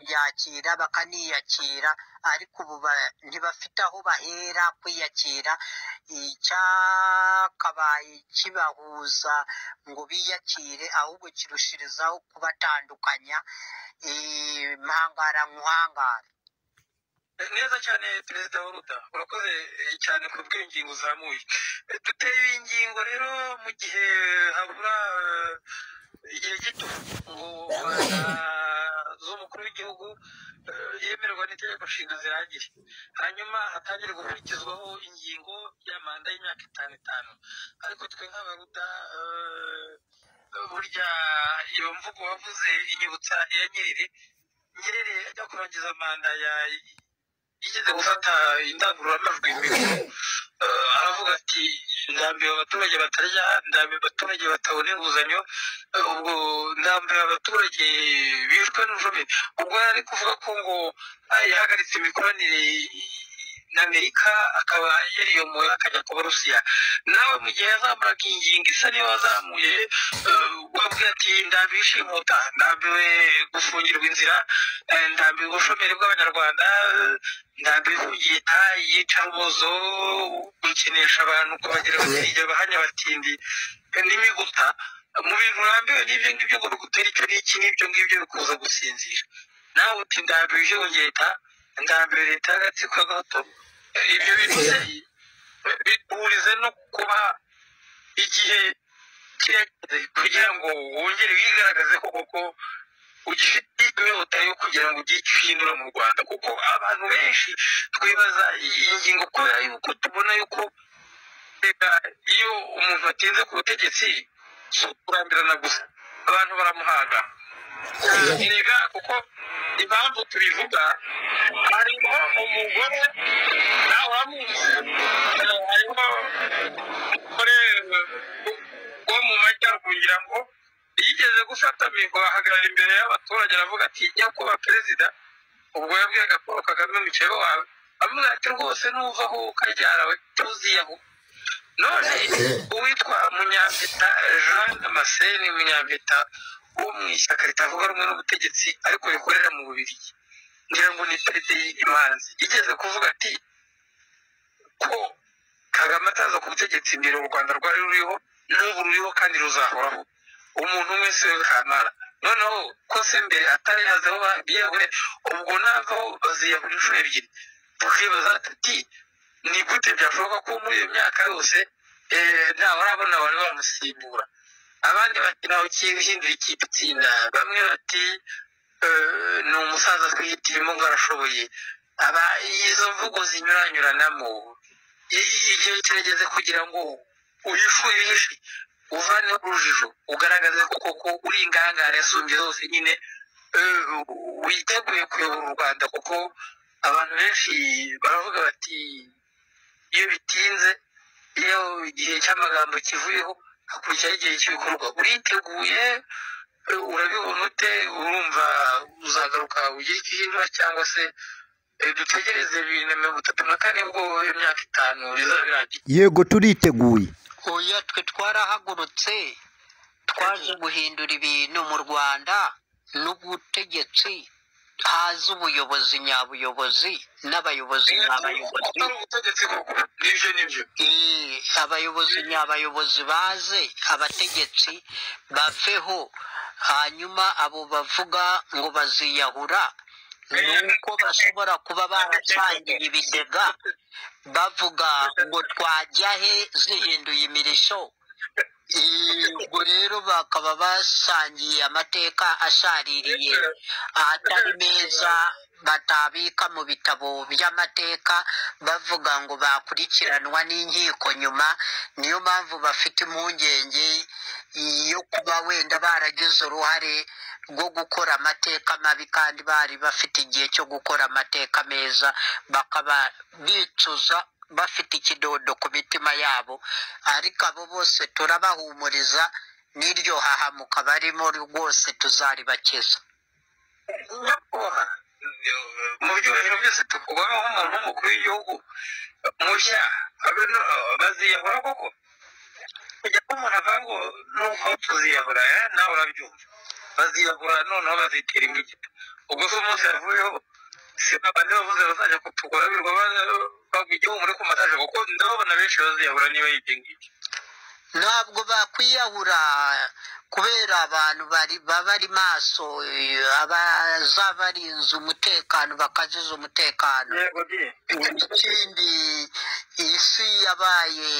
babyakira bakaniyakira ariko ubu ba- ntibafite aho bahera kwiyakira icyakabaye kibahuza ngo biyakire ahubwo kirushirizaho kubatandukanya Eh, muhangara muhangara neza cyane perezida w'uruda urakoze eh, cyane ku bw'ingingo uzamuye Eh, duteye iyi ngingo rero mu gihe habura eh, igihe gito ngo manda z'umukuru w'igihugu eh, yemererwa n'itegeko nshinga zirangire hanyuma hatangire gukurikizwaho ingingo ya manda y'imyaka itanu itanu ariko twe nk'abaruda eh, burya iyo mvugo wavuze inyibutsa iya nyerere nyerere ajya kurangiza manda ya yigeze gufata indangururamajwi mikoro eh, aravuga ati ndambiwe abaturage batarya ndambiwe abaturage batabona inguzanyo eh, ubwo ndambiwe abaturage bishwe n'ijome ubwo yari ari kuvuga ko ngo ah, yahagaritse imikoranire na amerika akaba yariyomoye akajya ku burusiya nawe mu gihe yazamuraga ingingo isa niyo wazamuye eh, wabwiye ati ndambishe inkuta ndambiwe gufungirwa inzira eh, ndambiwe ubushomeri bw'abanyarwanda eh, ndabivugiye tayi yica umuzo gukinisha abantu kubagira bakiriya bahanya batindi n'imiguta mu bintu urambiwe n'ibyo ngibyo ngo bigutera icyo n'iki n'ibyo ngibyo bikuza gusinzira nawe uti ndambiwe ibyongeye ta ndambiwe leta y'agatsiko gato ibyo bintu se bihurize no kuba igihe kirageze kugira ngo wongere wigaragaze ko koko ugifite inyota yo kugira ngo ugire icyo uhindura mu rwanda kuko abantu benshi twibaza iyi ngingo kubera yuko tubona yuko reka iyo umuntu atinze ku butegetsi si ukurambirana gusa abantu baramuhaga erega kuko impamvu tubivuga harimo umugore nawe uramuzi eh, harimo umugore eh, wo mu majyaruguru ngira ngo yigeze gufata mikoro ahagarara imbere y'abaturage aravuga ati nyakubahwa perezida ubwo yabwiraga paul kagame umuceri wawe amugira ati rwose nuva aho ukaryarawe tuziyaho none uwitwa munyampeta jean damascene munyampeta wo mu ishyaka ritavuga rumwe n'ubutegetsi ariko rikorera mu bubirigi ngira ngo ni tarite y'imanzi igeze kuvuga ati ko kagame ataza ku butegetsi mbere u rwanda rwari ruriho n'ubu ruriho kandi ruzahoraho umuntu umwe si we kamara noneho ko se mbere atari yazeho babiyahure ubwo navaho baziyahura inshuro ebyiri tukibaza tuti ni gute byashoboka ko muri iyo myaka yose eh, ntawarabona wari wamusimbura abandi bati ntawe ukihindura ikipe itsinda bamwe bati eh, ni umusaza twihitirimo ngo arashoboye aba izo mvugo zinyuranyuranamo I- igihe kirageze kugira ngo uhishure ihishe uvane urujijo ugaragaze ko koko uri ingangare asumbye zose nyine eh, witeguye kuyobora u rwanda kuko abantu benshi baravuga bati iyo bitinze iyo igihe cy'amagambo kivuyeho hakurikiraho igihe cy'ibikorwa uriteguye eh, urabibona ute urumva uzagaruka ugire icyo uhindura cyangwa se eh, dutegereze bibiri na mirongo itatu na kane ubwo imyaka itanu bizaba birangiye yego turiteguye oya twe twarahagurutse twaje guhindura ibintu mu rwanda n'ubutegetsi haza ubuyobozi nyabuyobozi n'abayobozi nyabayobozi atari ubutegetsi koko n'ibyo n'ibyo Eh, abayobozi nyabayobozi baze abategetsi baveho hanyuma abo bavuga ngo baziyahura nuko bashobora kuba barasangiye ibigega bavuga ngo twajya he zihinduye imirisho Eh, ubwo rero bakaba basangiye amateka ashaririye ahatari meza batabika mu bitabo by'amateka bavuga ngo bakurikiranwa n'inkiko nyuma niyo mpamvu bafite impungenge yo kuba wenda baragize uruhare rwo gukora amateka mabi kandi bari bafite igihe cyo gukora amateka meza bakaba bicuza bafite ikidodo ku mitima yabo ariko abo bose turabahumuriza n'iryo hahamuka barimo rwose tuzaribakiza nyakubahwa mu byubahiro byose tukubona nk'umuntu w'umukuru w'igihugu mushya abe no- baziyahura koko kujya ko umuntu avuga ngo nuko tuziyahura eh, nawe urabyumva baziyahura noneho bazitera imigita ubwo se umunsi yavuyeho si babandi bavuze bazajya kutugura birirwa bagwa igihumure ku mataje kuko ndababona benshi baziyahura niba yibye ngibyo ntabwo bakwiyahura kubera abantu bari baba ari maso abaza barinze umutekano bakaziza umutekano yego di ikindi isi yabaye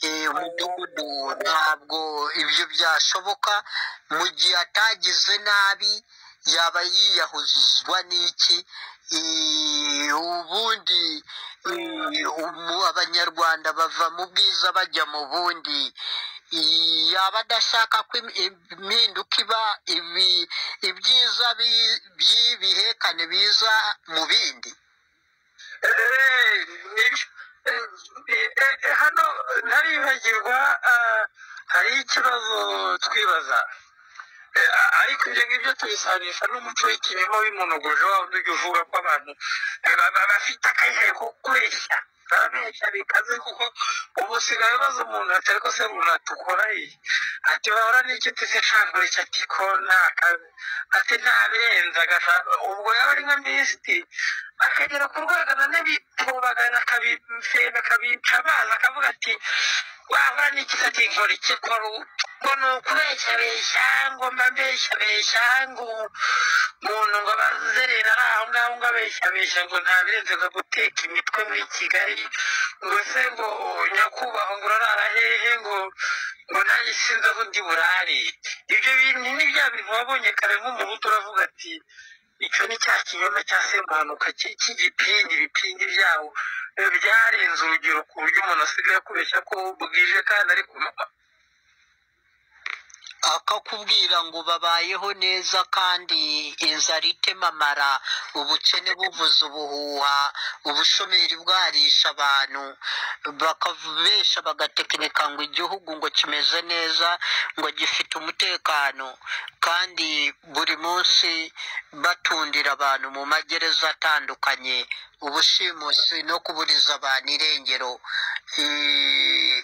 eh, umudugudu ntabwo ibyo byashoboka mu gihe atagize nabi yaba yiyahuzwa n'iki Eh, ubundi eh, umu- abanyarwanda bava mu bwiza bajya mu bundi Eh, yaba adashaka ko im- impinduka iba ibi- ibyiza bi- by'ibihekane biza mu bindi hano ntaribagirwa hari ikibazo twibaza Eh, ariko ibyo ngibyo tubisanisha n'umuco w'ikinyoma w'imonogojo wa wundi uvuga ko abantu eh, baba bafite akayihe ko kubeshya barabeshya bikaze kuko ubu usigaye baza umuntu ati ariko se runaka ukora iyi ati bahora n'inshuti se shangure icyo ati ko nta kazi ati ntabirenze agashaka ubwo yaba ari nka minisitiri akagera ku rwego none bitubagana akabifera akabica amazi akavuga ati waba n'ikitati nkora iki kora ubu ngo ni ukubeshyabeshya ngo mba mbeshyabeshya ngo umuntu ngo abazerera ari aho ngaho ngo abeshyabeshya ngo ntabirenze ngo guteka imitwe muri kigali ngo se ngo nyakubahwa ngo urarara hehe ngo ngo nanjye sinzi aho ndi burare ibyo bintu ni bya bintu wabonye kare nk'umuhutu uravuga ati icyo ni cya kinyoma cya sempanuka ki- cy'igipingi ibipingi byabo eh, byarenze urugero ku buryo umuntu asigaye akubeshya ko bwije kandi ari ku manywa akakubwira ngo babayeho neza kandi inzara itemamara ubukene buvuza ubuhuha ubushomeri bwarisha abantu bakabesha bagatekinika ngo igihugu ngo kimeze neza ngo gifite umutekano kandi buri munsi batundira abantu mu magereza atandukanye ubushimusi no kuburiza abantu irengero Eh,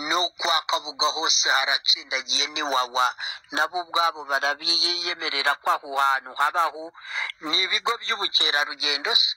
no kwa kabuga hose haratsindagiye n'iwawa nabo ubwabo barabiyemerera ko aho hantu habaho ni ibigo by'ubukerarugendo se